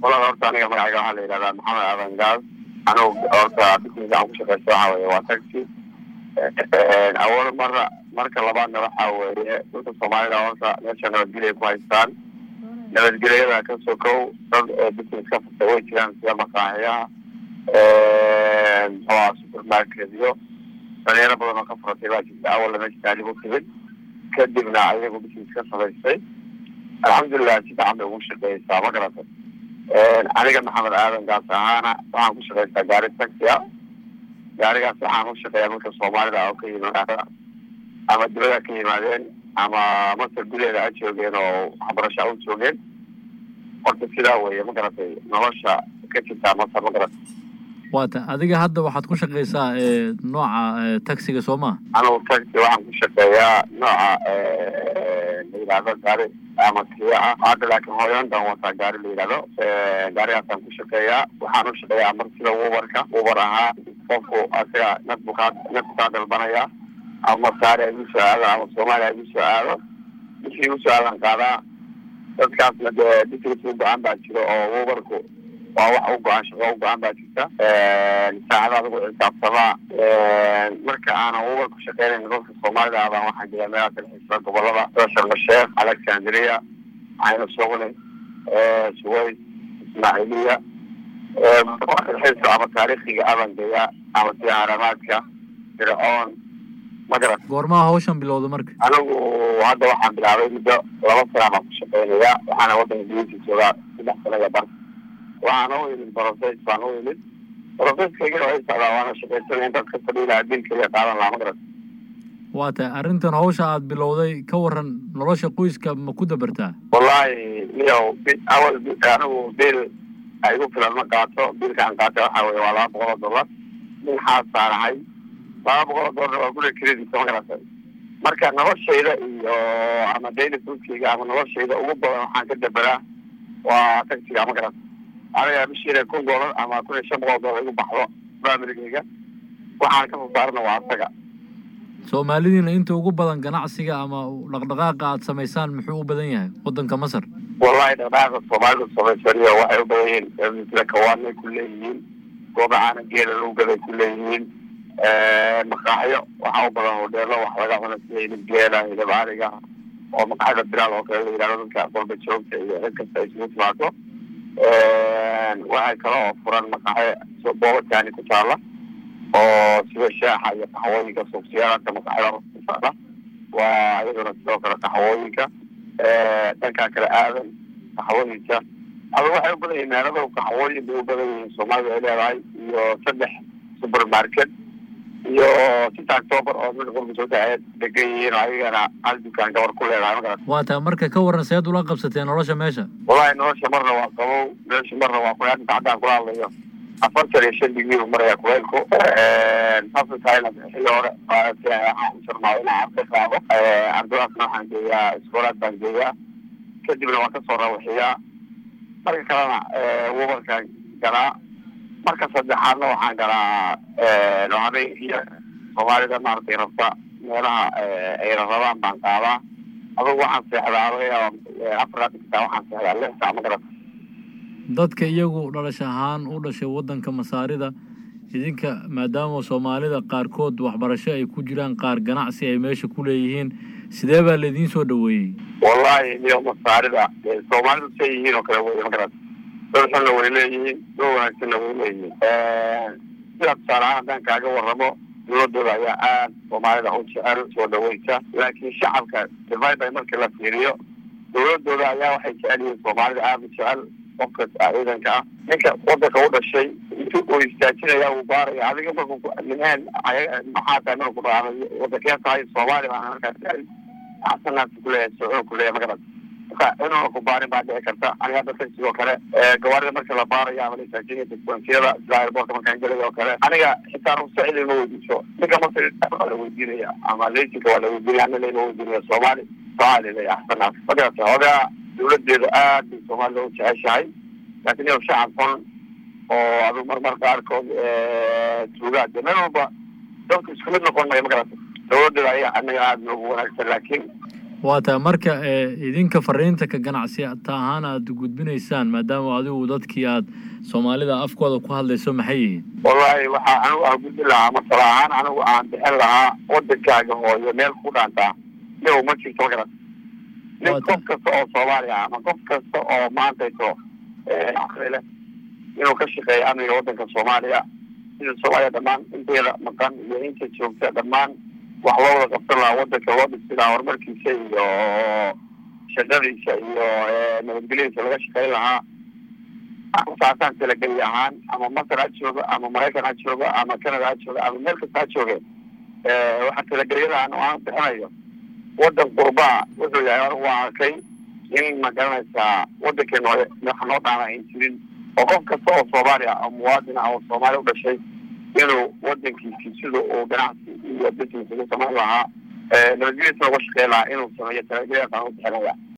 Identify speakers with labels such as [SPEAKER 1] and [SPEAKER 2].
[SPEAKER 1] walada horta aniga magacayga waxaa la yidhahdaa maxamed aadan gaas anugu horta business aan ku shaqeysta waxa weeye waa taxi awal mara marka labaadna waxa weeye dadka soomaalida horta meesha nabadgelya ku haystaan nabadgelyada ka sokow dad business ka furta way jiraan sida maqaaxiyaha muxuaha supermarketyo dhalinyaro badan oo ka furatay baa jirta awalna meesha taalib u timid kadibna ayagu business ka samaystay alxamdulilah si fiican bay ugu shaqeysaa ma garatay aniga maxamed aadan gaas ahaana waxaan ku shaqeystaa gaari taxi a gaarigaas waxaan u shaqeeyaa dadka soomaalida oo ka yimaada ama dibada ka yimaadeen ama masar gudaheeda ha joogeen oo waxbarasho ha u joogeen horta sidaa weeye ma garatay nolosha ka jirtaa masar ma garatay
[SPEAKER 2] waata adiga hadda waxaad ku shaqeysaa nooca taxiga soo maa
[SPEAKER 1] anugu taxi waxaan ku shaqeeyaa nooca la yidhahdo gaari ama kiya ah hadda laakiin hooyantan wataa gaari la yidhahdo gaarigaasaan ku shaqeeyaa waxaan u shaqeeyaa mar sida wubarka wubar ahaa qofku asaga nafbu kaa nafku kaa dalbanaya ama masaari ay igu soo aado ama soomaaliya ay igu soo aado bishii igu soo aadan qaadaa dadkaasna dee business u go-aan baa jiro oo wubarku waa wax u go-aan shaqo u go-aan baa jirta saacada adigu xisaabtamaa marka aanan wubar ku shaqeynayn dadka soomaalida abaan waxaan jira meelaha dalxiisa gobolada sida sharma sheekh alexandria cayno suqli suways ismaaciiliya dalxiiska ama taariikhiga abangeya ama sida haramaadka fircoon ma garat
[SPEAKER 2] goormaha hawshan bilowda marka
[SPEAKER 1] anigu hadda waxaan bilaabay muddo laba sana baan ku shaqeynaya waxaana wadanka gudihiisa joogaa saddex sanada bar waxaan u imid brofes baan u imid brofeskayga waa socdaa waana shaqaysanaya dad ka fadhiilaa dilkaliya qaadan lahaa ma garat
[SPEAKER 2] waa tahay arrintan hawsha aad bilowday ka waran nolosha qoyska ma ku dabartaa
[SPEAKER 1] wallahi niyow awal anigu bil igu filan ma qaato bilka aan qaata waxa weye waa laba boqol oo dollar nin xaasaanahay laba boqol oo dollar waa guriga kreditka ma garatay marka noloshayda iyo ama daily foodkayga ama noloshayda ugu badan waxaan ka daberaa waa taxiga ma garata aniga bishiina kun dollar ama kun iyo shan boqol dollar igu baxdo familigayga waxaan ka sasaarana waa asaga
[SPEAKER 2] soomaalidiina inta ugu badan ganacsiga ama dhaqdhaqaaqa aad samaysaan muxuu u badan yahay waddanka masar
[SPEAKER 1] wallahi dhaqdhaqaaqa soomaalida samaysaniyo waxay u badan yihiin misla kawaanay ku leeyihiin gooba caana geela lagu gaday ku leeyihiin maqaaxyo waxaa u badan hodheelo wax laga cuno sida hilib geela hilib ariga oo maqaaxyada bilaal oo kale la yidhahdo dadka qolba joogta iyo cid kasta ay isugu timaado waxay kale oo furan maqaaxyo boobataani ku taala oo sida shaaxa iyo qaxwooyinka suuqsiyaadka maqaaxyada ku taala waa iyaduna sidoo kale qaxwooyinka dhankaa kale aadan qaxwooyinka aba waxay u badan yihiin meelada qaxwooyin bay u badan yihiin soomaalida ay leedahay iyo saddex supermarket iyo sita october oo mid qurba soo daceed degan yihiin oo ayagana hal dukaan gabar ku leedahay magarat
[SPEAKER 2] waa tahay marka ka waran seed ula qabsateen nolosha meesha
[SPEAKER 1] wallahi nolosha marna waa qabow meesha marna waa kuleelka haddaan kula hadlayo afartan iyo shan digrii u maraya kuleelku saasa tahayna xilli hore waxaan u jarmaa inaan arday qaado ardadaasna waxaan geeyaa iskoolaad baan geeyaa kadibna waan kasoo rawaxiyaa marka kalena wubarkaan galaa marka saddexaadna waxaan galaa habeenkiya soomaalida maaragtay rabta meelaha ay rabaan baan qaadaa adugu waxaan seexdaa adaga afar xitaa waxaan seexdaa lix saac ma garata
[SPEAKER 2] dadka iyagu dhalash ahaan u dhashay waddanka masaarida idinka maadaama soomaalida qaarkood waxbarasho ay ku jiraan qaar ganacsi ay meesha ku leeyihiin sidee baa laidiin soo dhaweeyey
[SPEAKER 1] wallahi niyo masaarida soomaalidu say yihiin oo kale wey ma garata dad xunna way leeyihiin dad wanaagsanna way leeyihiin sidaa tusaalahaan haddaan kaaga waramo dowladooda ayaa aad soomaalida u jecel soo dhaweysa laakiin shacabka divida markii la fiiriyo dowladooda ayaa waxay jecel yihiin soomaalida aada u jecel qofka ciidanka ah ninka wadanka u dhashay intu uu istaajinaya uu baaraya adiga marku nimeen maxaa tahay marku dhaama wadankee tahay soomaali baan markaas axsanaasi kuleeyahay socon kuleeyahay magarad marka inuuna ku baarin baa dhici karta aniga hadda taxi oo kale gawaarida marka la baarayo ama la istaajinaya dispensiyada sida airportka markaan gelay oo kale aniga xitaa rugsacidi ma weydiiso ninka masri waa la weydiinaya ama leysinka waa la weydiinaya ana lama weydiinaya soomaali soomaali leeya axsanaas magarata hoogaa dowladeedu aad bay soomaalida u jeceshahay laakiin iyago shacab xun oo adug marmar qaarkood tuugaa de meel walba dadku isku mid noqon maya magarata dowladeeda ayaa anaga aada noogu wanaagsan laakiin
[SPEAKER 2] waa tahay marka idinka fariinta ka ganacsiyata ahaan aada gudbinaysaan maadaama adigu dadkii aad soomaalida afkooda ku hadlayso maxay yihiin
[SPEAKER 1] wallahi waxaa anigu aan gudbin lahaa masala ahaan anigu aan bixin lahaa wadankaaga hooyo meel ku dhaantaa niw ma jirto ma garan nin qof kasta oo soomaaliya ama qof kasta oo maantayso caqli leh inuu ka shaqeeyo amniga wadanka soomaaliya sida soomaaliya dhammaan inteeda maqan iyo inta joogta dhammaan wax loo wada qabsan lahaa wadanka loo dhisi lahaa horumarkiisa iyo shaqadiisa iyo nabadgelyadiisa laga shaqeyn lahaa saasaan talageli ahaan ama masar ha jooga ama maraykan ha jooga ama canada ha jooga ama meel kasta ha jooge waxaa talagelyadahan oo aan bixinayo wadan qurbaa wuxuu yahay anigu waa arkay in ma garanaysaa wadankeena hore wax noo dhaana ayn jirin oo qof kasta oo soomaali ah oo muwaadin ah oo soomaali u dhashay inuu wadankiisi sida uu ganacsi iyo business ugu samayn lahaa nabadgelyadiisa uga shaqeyn lahaa inuu sameeyo talagelyadaas aan u bixinaya